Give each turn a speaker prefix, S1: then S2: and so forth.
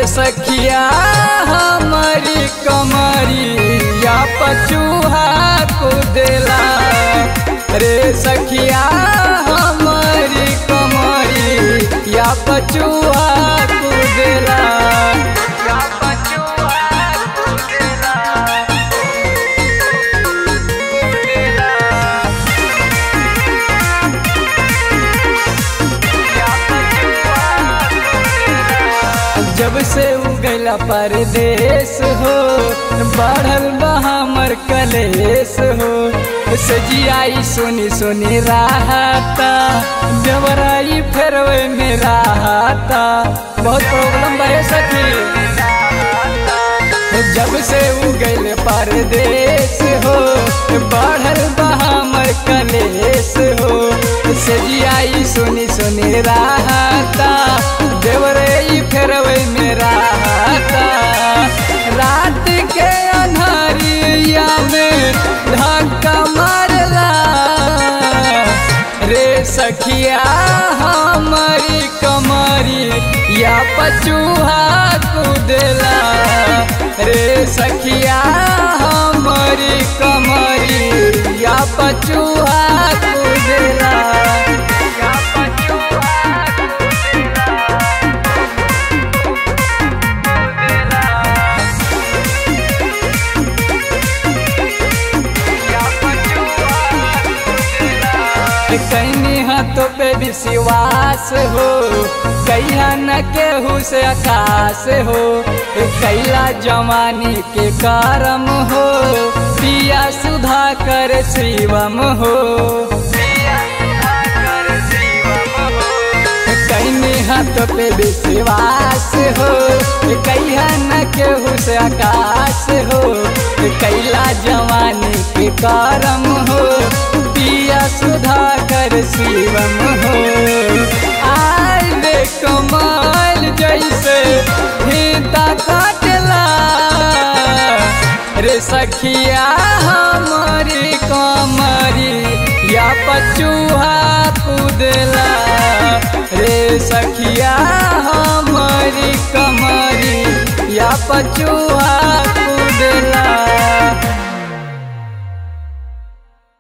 S1: सखिया हमारी कमरी या पचूहा कुदेला रे सखिया हमारी कमरी या पचूहा कुदेला या पचूहा कुदेला जब से उगला परदेश हो बढ़ल बा हमर कलेश हो सजियाई सोनी सोनी राहता जबराई फेरवे में राहता बहुत प्रॉब्लम बहे सखी जब से उगल परदेश हो बढ़ल बा हमर कलेश हो सजियाई सोनी सोनी राहता देवरे फेरवे में राहता रात के अन्हरिया में धक्का मारला रे सखिया हमारी कमरी या पचूहा कुदेला रे सखिया हमारी कमरी या पचूहा कुदेला या पचूहा कैनी हाथों पे विश्वास हो कैया न केहू से आकाश हो कैला जवानी के करम हो पिया सुधा कर शिवम हो कैनी हाथ पे विश्वास हो कैया न केहू से आकाश हो कैला जवानी के करम हो पिया सुधा कर शिवम हो आय रे कमाल जैसे फीता काटला रे सखिया हमारी कमरी या पचूहा कुदला रे सखिया हमारी कमरी या पचूहा